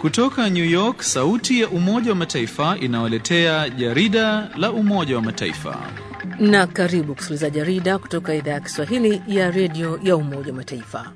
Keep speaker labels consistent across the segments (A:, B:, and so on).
A: Kutoka New York, sauti ya Umoja wa Mataifa inawaletea jarida la Umoja wa Mataifa.
B: Na karibu kusikiliza jarida kutoka idhaa ya Kiswahili ya redio ya Umoja wa Mataifa.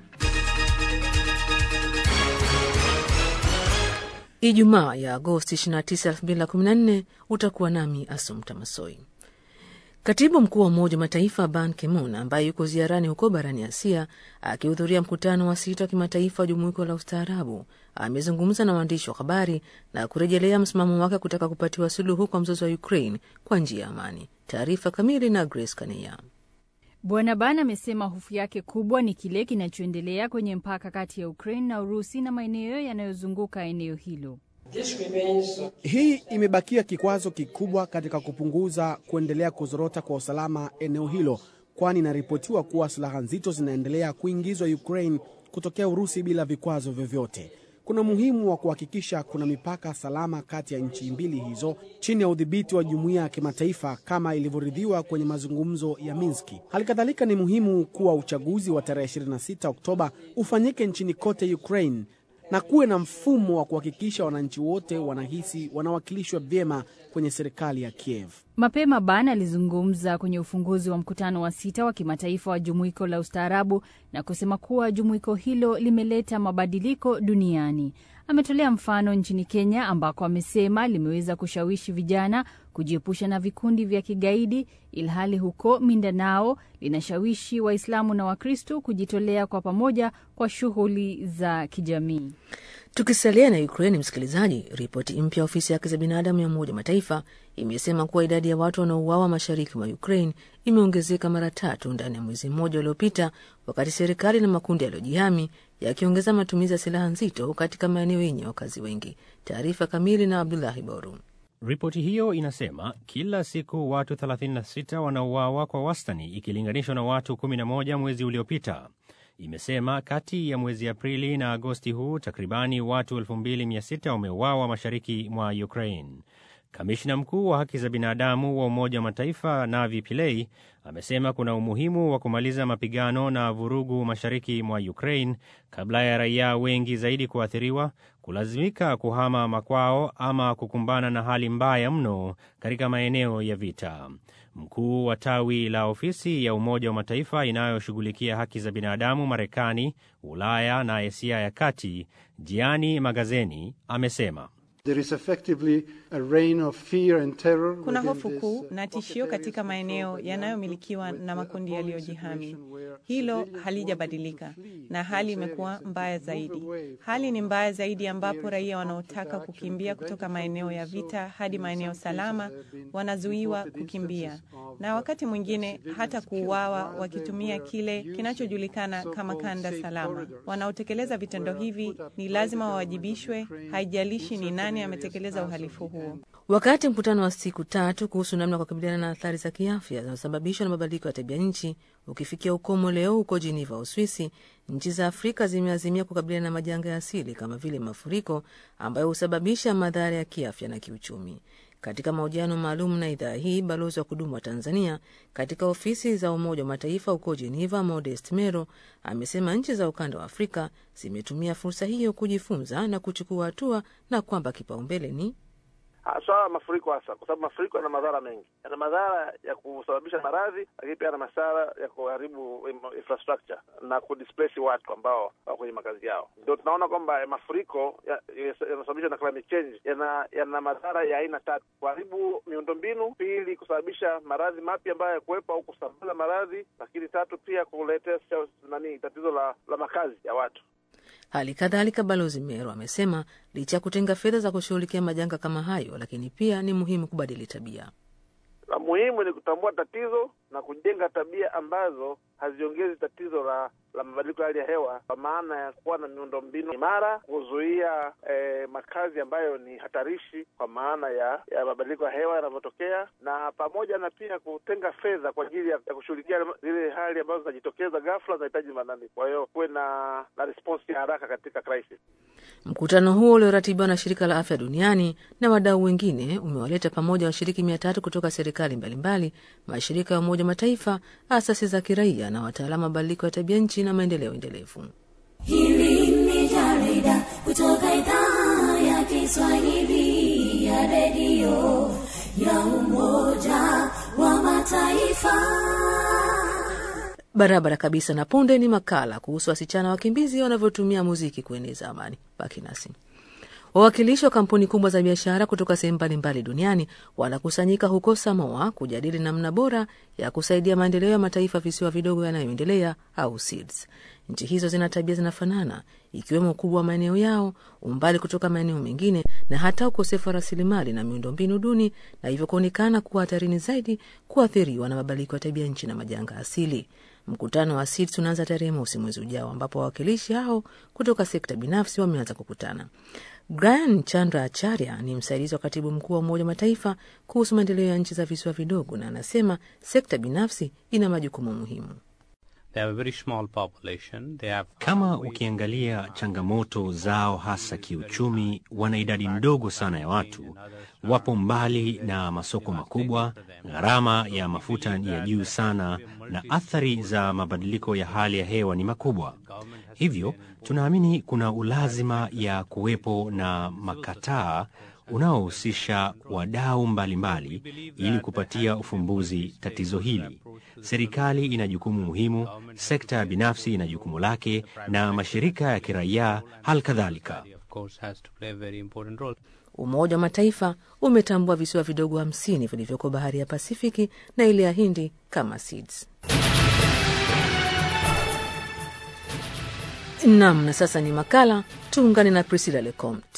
B: Ijumaa ya Agosti 29, 2014 utakuwa nami Asumta Masoi. Katibu mkuu wa Umoja wa Mataifa Ban Ki-moon ambaye yuko ziarani huko barani Asia akihudhuria mkutano wa sita wa kimataifa wa jumuiko la ustaarabu amezungumza na waandishi wa habari na kurejelea msimamo wake kutaka kupatiwa suluhu kwa mzozo wa Ukraine kwa njia ya amani. Taarifa kamili na Grace Kania.
C: Bwana Ban amesema hofu yake kubwa ni kile kinachoendelea kwenye mpaka kati ya Ukraine na Urusi na maeneo yanayozunguka eneo hilo.
D: Hii imebakia kikwazo kikubwa katika kupunguza kuendelea kuzorota kwa usalama eneo hilo, kwani inaripotiwa kuwa silaha nzito zinaendelea kuingizwa Ukraine kutokea Urusi bila vikwazo vyovyote. Kuna umuhimu wa kuhakikisha kuna mipaka salama kati ya nchi mbili hizo chini ya udhibiti wa jumuiya ya kimataifa kama ilivyoridhiwa kwenye mazungumzo ya Minski. Hali kadhalika ni muhimu kuwa uchaguzi wa tarehe 26 Oktoba ufanyike nchini kote Ukraine na kuwe na mfumo wa kuhakikisha wananchi wote wanahisi wanawakilishwa vyema kwenye serikali ya Kiev.
C: Mapema Ban alizungumza kwenye ufunguzi wa mkutano wa sita wa kimataifa wa jumuiko la ustaarabu na kusema kuwa jumuiko hilo limeleta mabadiliko duniani. Ametolea mfano nchini Kenya ambako amesema limeweza kushawishi vijana kujiepusha na vikundi vya kigaidi, ilhali huko Mindanao linashawishi Waislamu na Wakristo kujitolea kwa pamoja kwa shughuli za kijamii.
B: Tukisalia na Ukraini, msikilizaji, ripoti mpya ya ofisi ya haki za binadamu ya Umoja wa Mataifa imesema kuwa idadi ya watu wanaouawa mashariki mwa Ukraine imeongezeka mara tatu ndani ya mwezi mmoja uliopita, wakati serikali na makundi yaliyojihami yakiongeza matumizi ya silaha nzito katika maeneo yenye wakazi wengi. Taarifa kamili na Abdulahi Boru.
E: Ripoti hiyo inasema kila siku watu 36 wanauawa kwa wastani ikilinganishwa na watu 11 mwezi uliopita. Imesema kati ya mwezi Aprili na Agosti huu takribani watu 2600 wameuawa mashariki mwa Ukraine. Kamishna mkuu wa haki za binadamu wa Umoja wa Mataifa Navi Pillay amesema kuna umuhimu wa kumaliza mapigano na vurugu mashariki mwa Ukraine kabla ya raia wengi zaidi kuathiriwa, kulazimika kuhama makwao ama kukumbana na hali mbaya mno katika maeneo ya vita. Mkuu wa tawi la ofisi ya Umoja wa Mataifa inayoshughulikia haki za binadamu Marekani, Ulaya na Asia ya Kati, Jiani Magazeni amesema
F: There is effectively a reign of fear and terror.
G: Kuna hofu kuu na tishio katika maeneo yanayomilikiwa na makundi yaliyojihami. Hilo halijabadilika na hali imekuwa mbaya zaidi. Hali ni mbaya zaidi ambapo raia wanaotaka kukimbia kutoka maeneo ya vita hadi maeneo salama wanazuiwa kukimbia na wakati mwingine hata kuuawa wakitumia kile kinachojulikana kama kanda salama. Wanaotekeleza vitendo hivi ni lazima wawajibishwe, haijalishi ni nani ametekeleza uhalifu huo.
B: Wakati mkutano wa siku tatu kuhusu namna ya kukabiliana na athari za kiafya zinazosababishwa na mabadiliko ya tabia nchi ukifikia ukomo leo huko Geneva, Uswisi, nchi za Afrika zimeazimia kukabiliana na majanga ya asili kama vile mafuriko ambayo husababisha madhara ya kiafya na kiuchumi. Katika mahojiano maalum na idhaa hii, balozi wa kudumu wa Tanzania katika ofisi za Umoja wa Mataifa huko Geneva, Modest Mero, amesema nchi za ukanda wa Afrika zimetumia fursa hiyo kujifunza na kuchukua hatua na kwamba kipaumbele ni
H: swala la mafuriko hasa kwa sababu mafuriko yana madhara mengi. Yana madhara ya kusababisha maradhi, lakini pia yana madhara ya kuharibu infrastructure na kudisplace watu ambao wako kwenye makazi yao. Ndio tunaona kwamba mafuriko yanasababishwa na climate change yana yana madhara ya aina tatu: kuharibu miundombinu, pili kusababisha maradhi mapya ambayo yakuwepo au kusambaza maradhi, lakini tatu pia kuletea nani tatizo la, la makazi ya watu.
B: Hali kadhalika Balozi Mero amesema licha ya kutenga fedha za kushughulikia majanga kama hayo, lakini pia ni muhimu kubadili tabia.
H: La muhimu ni kutambua tatizo na kujenga tabia ambazo haziongezi tatizo la la mabadiliko ya hali ya hewa, kwa maana ya kuwa na miundombinu imara, kuzuia eh, makazi ambayo ni hatarishi kwa maana ya ya mabadiliko ya hewa yanavyotokea, na pamoja na pia kutenga fedha kwa ajili ya, ya kushughulikia zile hali ambazo zinajitokeza ghafla, zinahitaji manani. Kwa hiyo kuwe na na response ya haraka katika crisis.
B: Mkutano huo ulioratibiwa na shirika la afya duniani na wadau wengine umewaleta pamoja washiriki mia tatu kutoka serikali mbalimbali, mashirika ya Umoja Mataifa, asasi za kiraia na wataalamu wa mabadiliko ya tabia nchi na maendeleo endelevu.
I: Hili ni jarida kutoka idhaa ya Kiswahili ya redio ya Umoja wa Mataifa.
B: Barabara kabisa. Na punde ni makala kuhusu wasichana wakimbizi wanavyotumia muziki kueneza amani. Baki nasi. Wawakilishi wa kampuni kubwa za biashara kutoka sehemu mbalimbali duniani wanakusanyika huko Samoa kujadili namna bora ya kusaidia maendeleo ya mataifa visiwa vidogo yanayoendelea au SEEDS. Nchi hizo zina tabia zinafanana, ikiwemo ukubwa wa maeneo yao, umbali kutoka maeneo mengine, na hata ukosefu wa rasilimali na miundombinu duni, na hivyo kuonekana kuwa hatarini zaidi kuathiriwa na mabadiliko ya tabia nchi na majanga asili. Mkutano wa SEEDS unaanza tarehe mosi mwezi ujao, ambapo wawakilishi hao kutoka sekta binafsi wameanza kukutana. Brian Chandra Acharya ni msaidizi wa katibu mkuu wa Umoja wa Mataifa kuhusu maendeleo ya nchi za visiwa vidogo, na anasema sekta binafsi ina majukumu muhimu.
E: Kama ukiangalia changamoto zao hasa kiuchumi, wana idadi ndogo sana ya watu, wapo mbali na masoko makubwa, gharama ya mafuta ni ya juu sana, na athari za mabadiliko ya hali ya hewa ni makubwa. Hivyo tunaamini kuna ulazima ya kuwepo na makataa unaohusisha wadau mbalimbali ili kupatia ufumbuzi tatizo hili. Serikali ina jukumu muhimu, sekta ya binafsi ina jukumu lake, na mashirika ya kiraia hali kadhalika.
B: Umoja wa Mataifa umetambua visiwa vidogo hamsini vilivyoko bahari ya Pasifiki na ile ya Hindi kama SEEDS. Nam, na sasa ni makala. Tuungane na Priscilla Lecomte.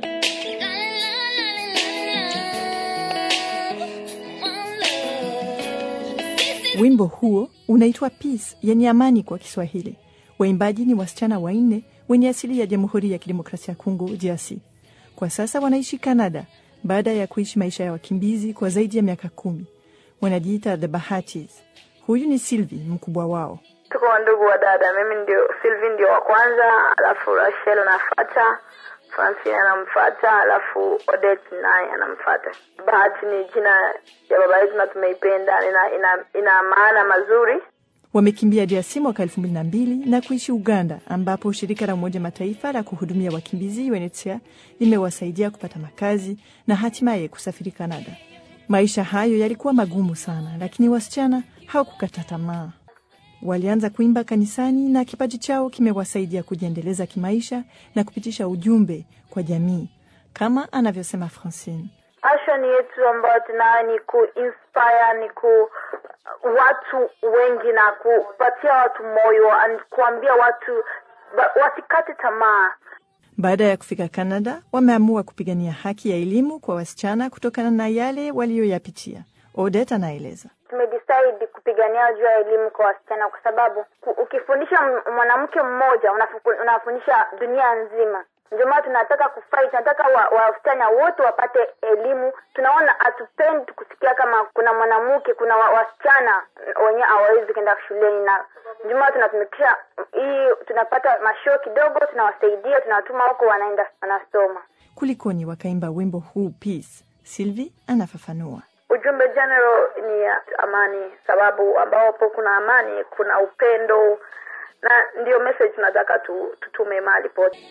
J: Wimbo huo unaitwa Peace, yenye amani kwa Kiswahili. Waimbaji ni wasichana wanne wenye asili ya Jamhuri ya Kidemokrasia ya Kongo, DRC. Kwa sasa wanaishi Canada baada ya kuishi maisha ya wakimbizi kwa zaidi ya miaka kumi. Wanajiita The Bahatis. Huyu ni Sylvie, mkubwa wao.
K: Tuko wandugu wa dada, mimi ndio Sylvie ndio wa kwanza, alafu Rachel anafata, Francine anamfata, alafu Odette naye anamfata. Bahati ni jina ya baba yetu na tumeipenda, ina, ina, ina maana mazuri.
J: Wamekimbia DRC mwaka elfu mbili na mbili na kuishi Uganda, ambapo shirika la Umoja Mataifa la kuhudumia wakimbizi UNHCR limewasaidia kupata makazi na hatimaye kusafiri Kanada. Maisha hayo yalikuwa magumu sana, lakini wasichana hawakukata tamaa. Walianza kuimba kanisani na kipaji chao kimewasaidia kujiendeleza kimaisha na kupitisha ujumbe kwa jamii, kama anavyosema Francine.
K: Passion yetu ambayo tunayo ni kuinspire, ni ku watu wengi na kupatia watu moyo, kuambia watu wasikate tamaa.
J: Baada ya kufika Canada, wameamua kupigania haki ya elimu kwa wasichana kutokana na yale waliyoyapitia. Odette anaeleza.
K: Tumedecide kupigania juu ya elimu kwa wasichana kwa sababu ukifundisha mwanamke mmoja unafundisha dunia nzima. Ndio maana tunataka kufight, tunataka wasichana wa wote wapate elimu. Tunaona hatupendi kusikia kama kuna mwanamke, kuna wasichana wenyewe hawawezi kwenda shuleni, na ndio maana tunatumikisha hii, tunapata mashoo kidogo, tunawasaidia, tunawatuma huko, wanaenda wanasoma.
J: Kulikoni wakaimba wimbo huu Peace. Sylvie anafafanua.
K: Ujumbe general ni amani, sababu ambapo kuna amani kuna upendo, na ndio message tunataka tu, tutume mahali pote.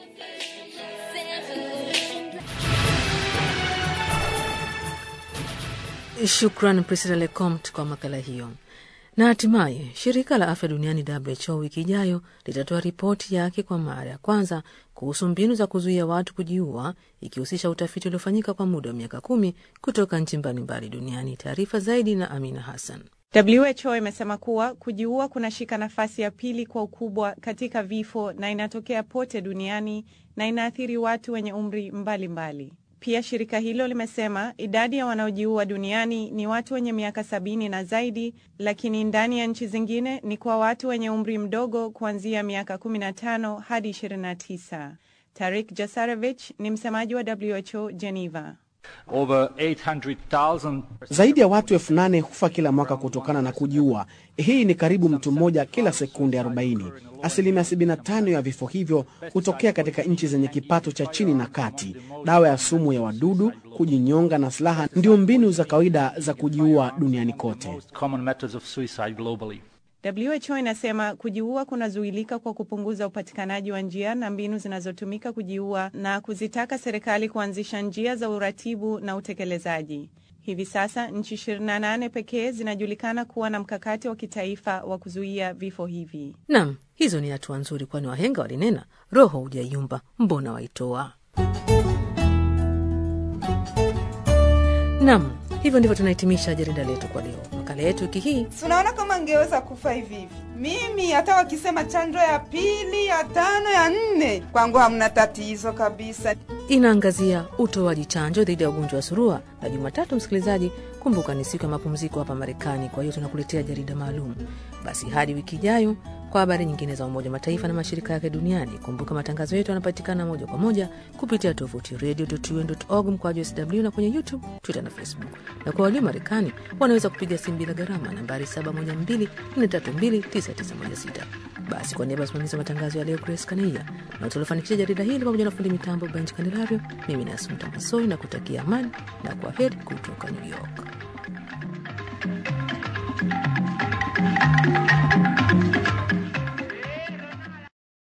B: Shukran Priscilla Lecomte kwa makala hiyo. Na hatimaye shirika la afya duniani WHO wiki ijayo litatoa ripoti yake kwa mara ya kwanza kuhusu mbinu za kuzuia watu kujiua, ikihusisha utafiti uliofanyika kwa muda wa miaka kumi kutoka nchi mbalimbali duniani. Taarifa zaidi na Amina Hassan.
G: WHO imesema kuwa kujiua kunashika nafasi ya pili kwa ukubwa katika vifo na inatokea pote duniani na inaathiri watu wenye umri mbalimbali mbali. Pia shirika hilo limesema idadi ya wanaojiua duniani ni watu wenye miaka sabini na zaidi, lakini ndani ya nchi zingine ni kwa watu wenye umri mdogo kuanzia miaka 15 hadi 29. Tarik Jasarevich ni msemaji wa WHO Geneva.
L: Over 800,000...
D: zaidi ya watu elfu nane hufa kila mwaka kutokana na kujiua. Hii ni karibu mtu mmoja kila sekunde 40. Asilimia 75 ya vifo hivyo hutokea katika nchi zenye kipato cha chini na kati. Dawa ya sumu ya wadudu, kujinyonga na silaha ndio mbinu za kawaida za kujiua duniani kote.
G: WHO inasema kujiua kunazuilika kwa kupunguza upatikanaji wa njia na mbinu zinazotumika kujiua na kuzitaka serikali kuanzisha njia za uratibu na utekelezaji. Hivi sasa nchi 28 pekee zinajulikana kuwa na mkakati wa kitaifa wa kuzuia vifo hivi.
B: Nam, hizo ni hatua nzuri, kwani wahenga walinena, roho hujaiumba mbona waitoa? Nam, hivyo ndivyo tunahitimisha jarida letu kwa leo. Makala yetu wiki hii
M: Unaona kama ngeweza kufa hivi hivi. Mimi hata wakisema chanjo ya pili, ya tano, ya nne, kwangu hamna tatizo kabisa.
B: inaangazia utoaji chanjo dhidi ya ugonjwa wa surua, na Jumatatu, msikilizaji, kumbuka ni siku ya mapumziko hapa Marekani, kwa hiyo tunakuletea jarida maalum. Basi hadi wiki ijayo kwa habari nyingine za Umoja wa Mataifa na mashirika yake duniani. Kumbuka matangazo yetu yanapatikana moja kwa moja kupitia tovuti radio.un.org mkwaju sw na kwenye YouTube, Twitter na Facebook. Na kwa walio Marekani wanaweza kupiga simu bila gharama nambari 712-432-9916. Basi kwa niaba ya usimamizi wa matangazo ya leo, Grace Kaneia na tuliofanikisha jarida hili pamoja na fundi mitambo Benji Kandelario, mimi ni Asumta Masoi na kutakia amani na kwa heri kutoka New York.